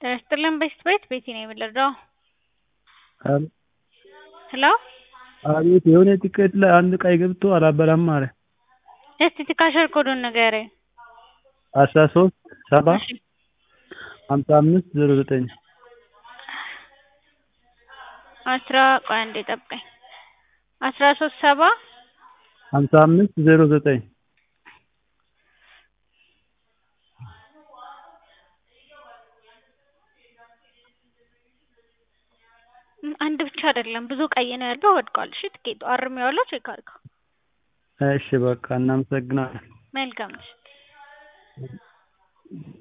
ጤና ይስጥልኝ በሽት ቤት ቤቲ ነኝ የምረዳው? ሄሎ አቤት የሆነ ቲኬት ላይ አንድ ቀይ ገብቶ አላበራም አለ እስቲ ትካሻል ኮዱን ንገረኝ አስራ ሶስት ሰባ እሺ ሀምሳ አምስት ዜሮ ዘጠኝ አስራ ቆይ አንዴ ጠብቀኝ አስራ ሶስት ሰባ ሀምሳ አምስት ዜሮ ዘጠኝ አንድ ብቻ አይደለም ብዙ ቀይ ነው ያለው ወድቋል እሺ ትኬቱ አርሜዋለሁ ቼክ አድርገው እሺ በቃ እናመሰግናለን መልካም ምሽት